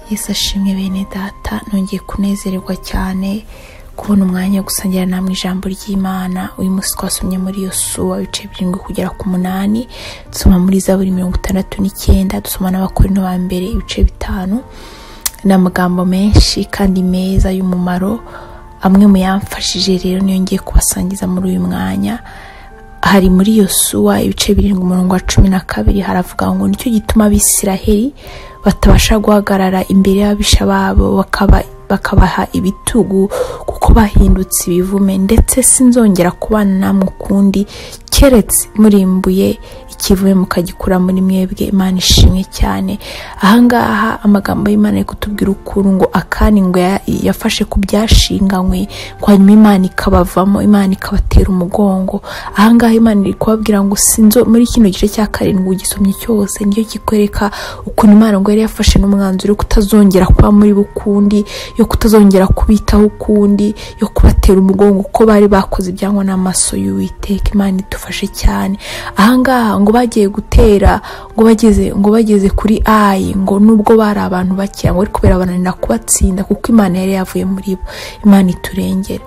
yesu ashimwe bene data nongeye kunezererwa cyane kubona umwanya wo gusangira namwe ijambo ry'imana uyu munsi twasomye muri iyo suwa ibice birindwi kugera ku munani dusoma muri za buri mirongo itandatu n'icyenda dusoma n'abakorino ba mbere ibice bitanu ni amagambo menshi kandi meza y'umumaro amwe mu yamfashije rero niyo ngiye kubasangiza muri uyu mwanya hari muri iyo suwa ibice birindwi umurongo wa cumi na kabiri haravuga ngo nicyo gituma abisiraheli batabasha guhagarara imbere y'ababisha babo bakaba bakabaha ibitugu kuko bahindutse ibivume ndetse sinzongera kubana namwe ukundi keretse murimbuye ikivume mukagikura muri mwebwe imana ishimwe cyane ahangaha amagambo y'imana ari kutubwira ukuru ngo akaningwe yafashe ku byashinganywe ngo hanyuma imana ikabavamo imana ikabatera umugongo ahangaha imana iri kubabwira ngo sinzo muri kino gice cya karindwi ugisomye cyose nicyo kikwereka ukuntu imana ngo yari yafashe n'umwanzuro wo kutazongera kuba muri bo ukundi yo kutazongera kubitaho ukundi yo kubatera umugongo kuko bari bakoze ibyangwa n'amaso y'uwiteka imana idufashe cyane ahangaha ngo bagiye gutera ngo bageze ngo bageze kuri ayi ngo nubwo bari abantu bakeya ngo ariko birabananira kubatsinda kuko imana yari yavuye muri bo imana iturengera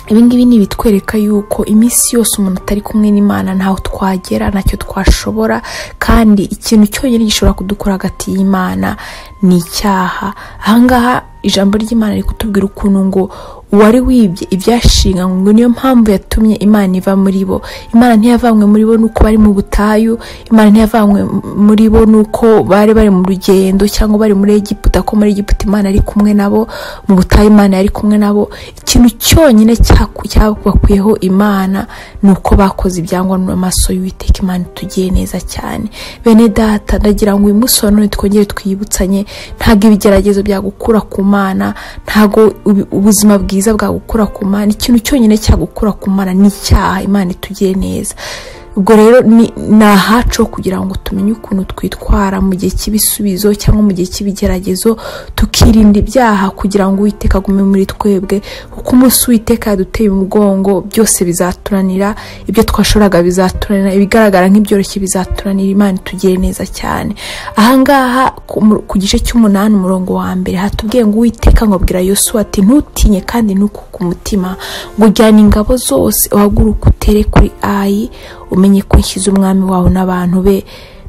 ibingibi ni ibitwereka yuko iminsi yose umuntu atari kumwe n'imana ntaho twagera ntacyo twashobora kandi ikintu cyonyine gishobora kudukura hagati y'imana ni icyaha ahangaha ijambo ry'imana riri kutubwira ukuntu ngo uwari wibye ibyashinganywe niyo mpamvu yatumye imana iva muri bo imana ntiyavanywe muri bo nuko bari mu butayu imana ntiyavanywe muri bo nuko bari bari mu rugendo cyangwa bari muri egiputa ko muri egiputa imana ari kumwe nabo mu butayu imana yari kumwe nabo ikintu cyonyine cyabakuyeho imana ni uko bakoze ibyangwa n'amaso y'uwiteka imana itugiye neza cyane bene data ndagira ngo uyu munsi wa none twongere twiyibutsanye ntabwo ibigeragezo byagukura ku mana ntabwo ubuzima bwiza bwagukura ku mana ikintu cyonyine cyagukura ku mana ni icyaha imana itugire neza ubwo rero ni ahacu kugira ngo tumenye ukuntu twitwara mu gihe cy'ibisubizo cyangwa mu gihe cy'ibigeragezo tukirinda ibyaha kugira ngo uwiteka agume muri twebwe kuko umunsi witeka yaduteye umugongo byose bizaturanira ibyo twashoboraga bizaturanira ibigaragara nk'ibyoroshye bizaturanira imana itugire neza cyane ahangaha ku gice cy'umunani umurongo wa mbere hatubwiye ngo uwiteka nkabwira yosuwa ati ntutinye kandi ntukuke umutima ngo jyana ingabo zose uhaguruke utere kuri ayi umenye ko ushyize umwami wawe n'abantu be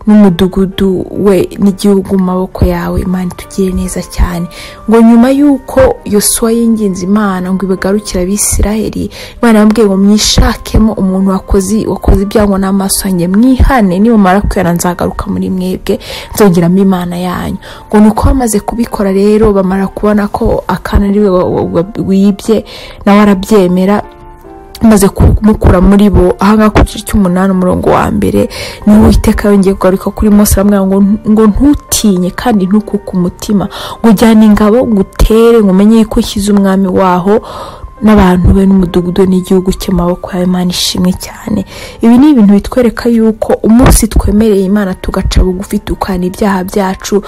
n'umudugudu we n'igihugu mu maboko yawe imana itugire neza cyane ngo nyuma y'uko yosuwa y'ingenzi imana ngo ibigarukira abisiraheli imana yambwiye ngo mwishakemo umuntu wakoze wakoze ibyangwa n'amaso yanjye mwihane nimumara kwera nzagaruka muri mwebwe nzongeramo imana yanyu ngo ni uko bamaze kubikora rero bamara kubona ko akana ari we wibye nawe arabyemera maze kumukura muri bo ahangaha ku gice cy'umunani umurongo wa mbere niho uwiteka yongeye kugaruka kuri mose aramubwira ngo ngo ntutinye kandi ntukuke umutima ngo ujyane ingabo ngo utere ngo umenye ko ushyize umwami waho n'abantu be n'umudugudu n'igihugu cye mu maboko yawe imana ishimwe cyane ibi ni ibintu bitwereka yuko umunsi twemereye imana tugaca bugufi tukana ibyaha byacu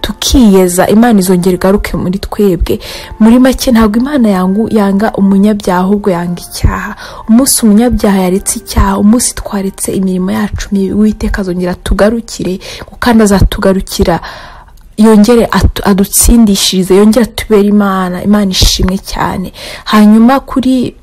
tukiyeza imana izongera igaruke muri twebwe muri make ntabwo imana yanga umunyabyaha ahubwo yanga icyaha umunsi umunyabyaha yaretse icyaha umunsi twaretse imirimo yacu witeka azongera tugarukire kandi azatugarukira yongere adutsindishirize yongere atubere imana imana ishimwe cyane hanyuma kuri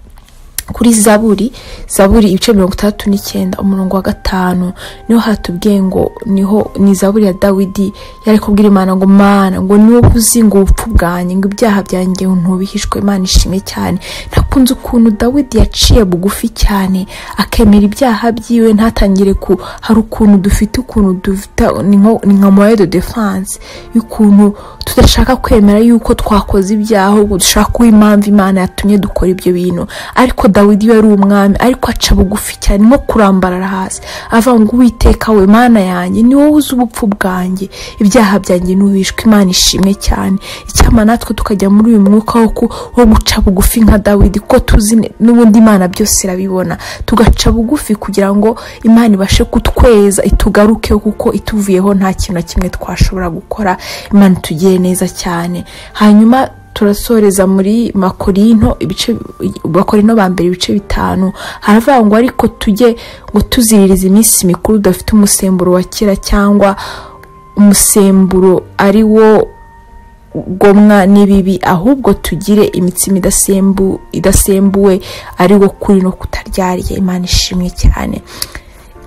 kuri zaburi zaburi ibice mirongo itandatu n'icyenda umurongo wa gatanu niho hatubwiye ngo niho ni zaburi ya dawidi yari kubwira imana ngo mana ngo niwe uzi ngo ubupfu bwanjye ngo ibyaha byanjye ntubihishwe imana ishimwe cyane ntakunze ukuntu dawidi yaciye bugufi cyane akemera ibyaha byiwe ntatangire ku hari ukuntu dufite ukuntu dufite ni nka moye de defanse y'ukuntu tudashaka kwemera yuko twakoze ibyaha ubwo dushaka kuba impamvu imana yatumye dukora ibyo bintu ariko dawidi we ari umwami ariko aca bugufi cyane nko kurambarara hasi avuga ngo uwiteka we mana yanjye ni wowe uzi ubupfu bwanjye ibyaha byanjye n'ubishwe imana ishimwe cyane icyama natwe tukajya muri uyu mwuka wo guca bugufi nka dawidi kuko tuzi n'ubundi imana byose irabibona tugaca bugufi kugira ngo imana ibashe kutweza itugarukeho kuko ituvuyeho nta kintu na kimwe twashobora gukora imana itugire neza cyane hanyuma turasoreza muri makorino ibice makorino ba mbere ibice bitanu haravuga ngo ariko tujye ngo tuziririza iminsi mikuru udafite umusemburo wa kera cyangwa umusemburo ari wo gomwa n'ibibi ahubwo tugire imitsima idasembuwe ari wo kuri no kutaryarya imana ishimwe cyane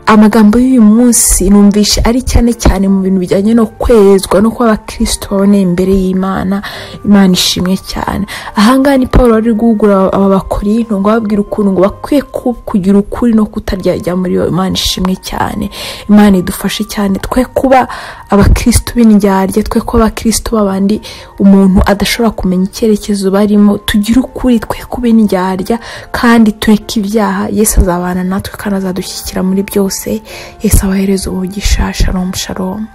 amagambo y'uyu munsi numvishe ari cyane cyane mu bintu bijyanye no kwerezwa no kuba abakirisito baboneye imbere y'imana imana ishimwe cyane ahangaha ni paul wari guhugura aba bakorinto ngo ababwire ukuntu ngo bakwiye kugira ukuri no kutaryarya muri iyo imana ishimwe cyane imana idufashe cyane twe kuba abakirisito b'indyarya twe kuba abakirisito babandi umuntu adashobora kumenya icyerekezo barimo tugire ukuri twe kuba indyarya kandi tureke ibyaha yesu azabana natwe kandi azadushyigikira muri byose yesu abahereza ubugisha sharomu sharomu